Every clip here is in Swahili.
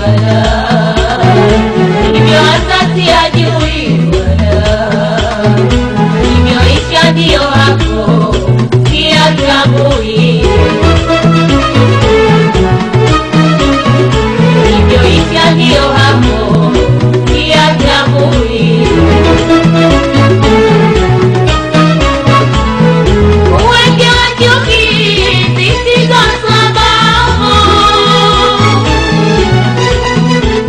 wala hivyo asasi ajui wala hivyoisha ndiyo hapo pia tambui hivyoisha ndiyo hapo pia tambui Uweke wa chuki zisizo sababu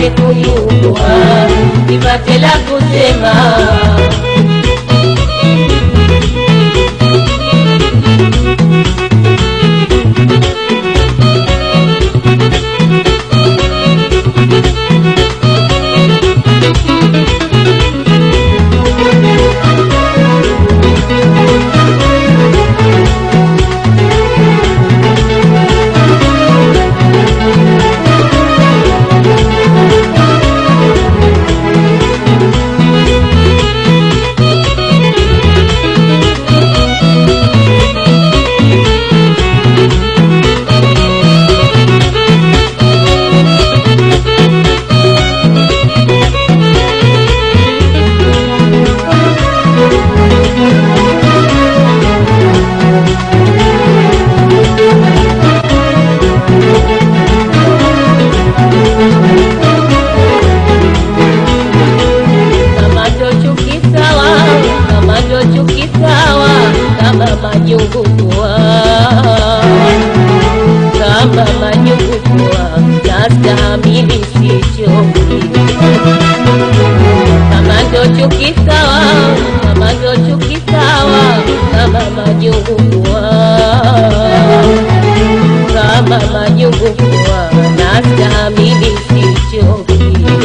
pate kuyumba nipate la kusema kama ndo chuki sawa, kama ndo chuki sawa, kama majungu kuwa, kama majungu kuwa, nastahimili sichoki. Kama ndo chuki sawa, kama ndo chuki sawa, kama majungu kuwa, kama majungu kuwa, nastahimili sichoki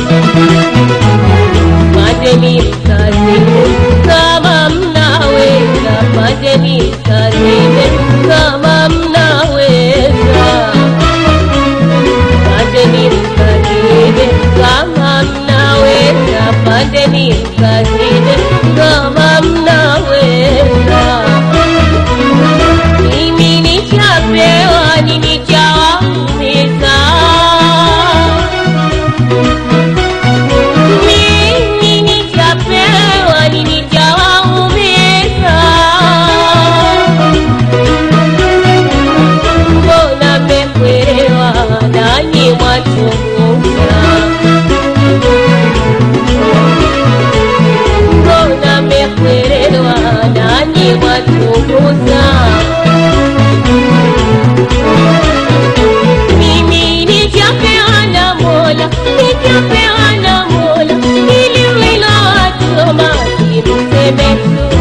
pandeni kazini kama mnaweza, pandeni kazini kama mnaweza, pandeni kazini kama mnaweza, pandeni kazini kama mnaweza. Mimi nichapewa nini chawaumiza mimi nichapewa nini chawaumiza mbona mmekwewa nanyi mwachunguza mbona mmekwewa nanyi mwachunguza mimi nijapewa na Mola, nijapewa na Mola, ili wilowachoma kimseme tu.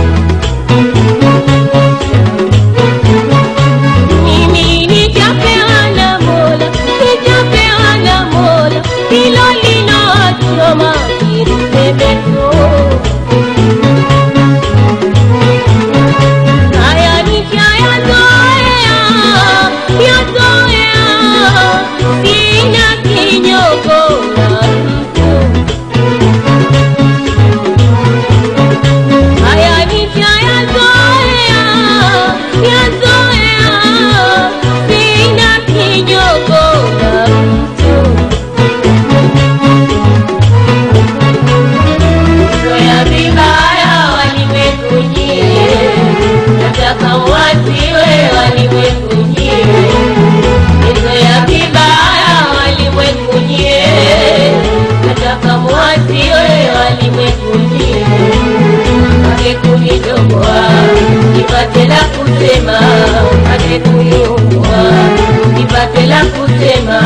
Mimi nijapewa na Mola, nijapewa na Mola, hilo linowachoma kimseme tu. Haya nishayazoea, yazoea, sina kinyongo na mtu. Haya nishayazoea, yazoea, sina kinyongo na mtu. Zoea vibaya walimwekujie, nataka wasiwe walimwekujie. Zoea vibaya walimwekujie, nataka wasiwe walimwekujie. Ake kunidogoa nipate la kusema, ake kuniumbua nipate la kusema.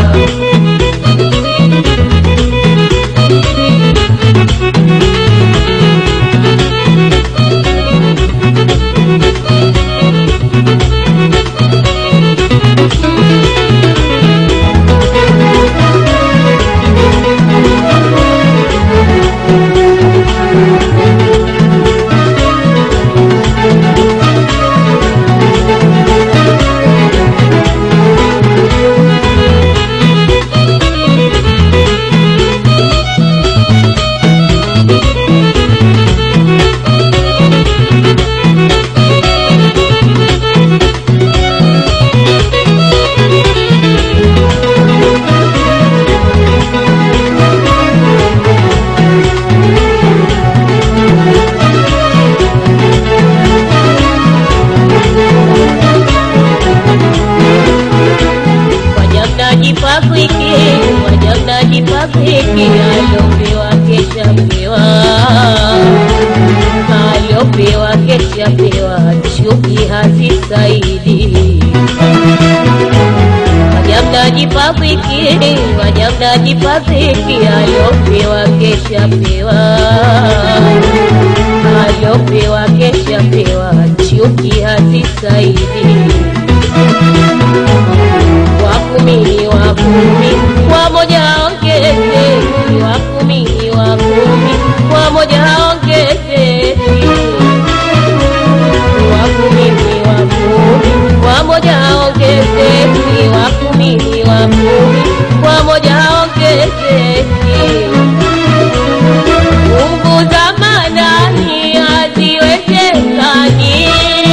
Wajamnajipafiki, wajamnajipafiki, aliopewa kesha pewa, aliopewa kesha pewa, chuki hazisaidi. Wajamna mnajipa dhiki, waja mnajipa dhiki, aliopewa kesha pewa, aliopewa kesha pewa, chuki hazisaidi. Wakumi wakumi, wamoja ongezeki, wakumi wakumi, wamoja ongezeki wakumini wakumi wamoja ongezeki wakumini wakumi wamoja ongezeki nguvu za manani haziwezekani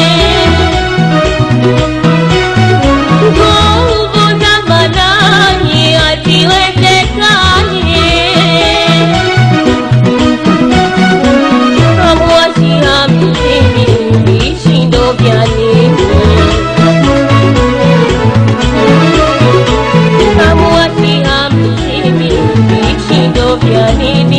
nguvu za manani haziwezekani Hamwasi hamsini vishindo vya nini? Hamwasi hamsini vishindo vya nini?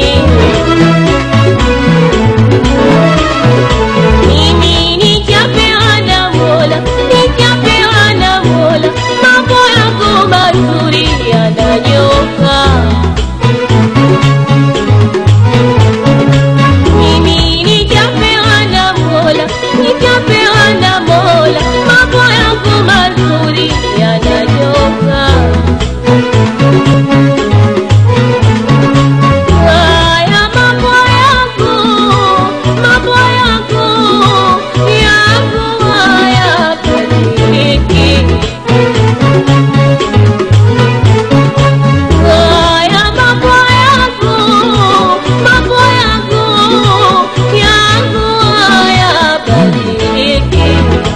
Mimi nijapewa na Mola, nijapewa na Mola, mambo yangu mazuri yananyoka. Mimi nijapewa na Mola, nijapewa na Mola, mambo yangu mazuri yananyoka. Haya mambo yangu, mambo yangu, yangu hayabadiliki. Haya mambo yangu, mambo yangu, yangu hayabadiliki.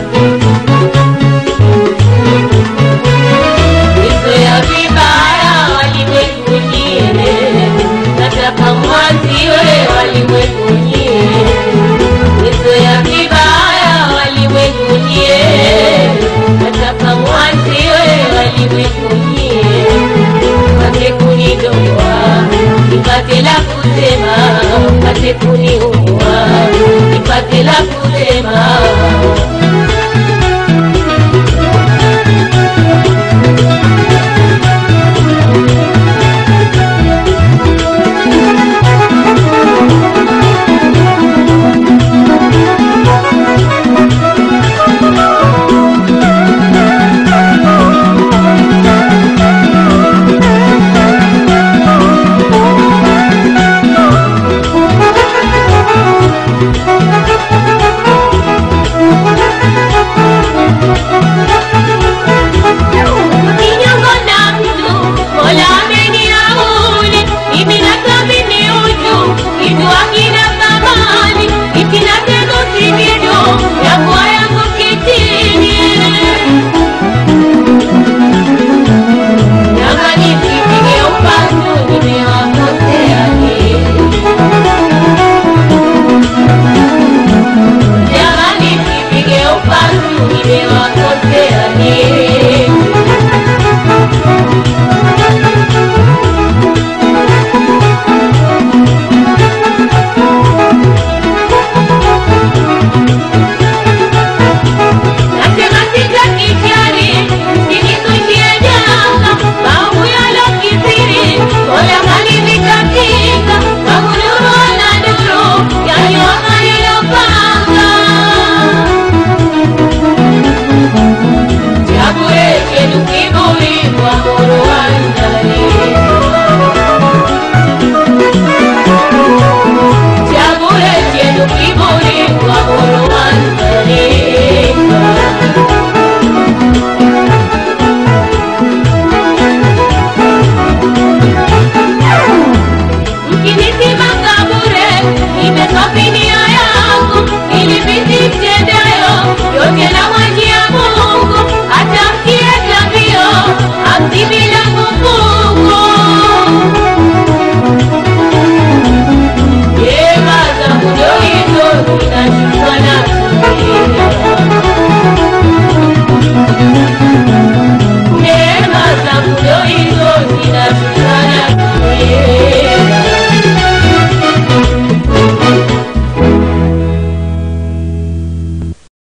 Nizoea vibaya walimwengu nyie, nataka mwaziwe walimwengu nyie. Nizoea vibaya walimwengu nyie, nataka mwaziwe walimwengu nyie mpate kunidoa nipate la kusema, mpate kuniua nipate la kusema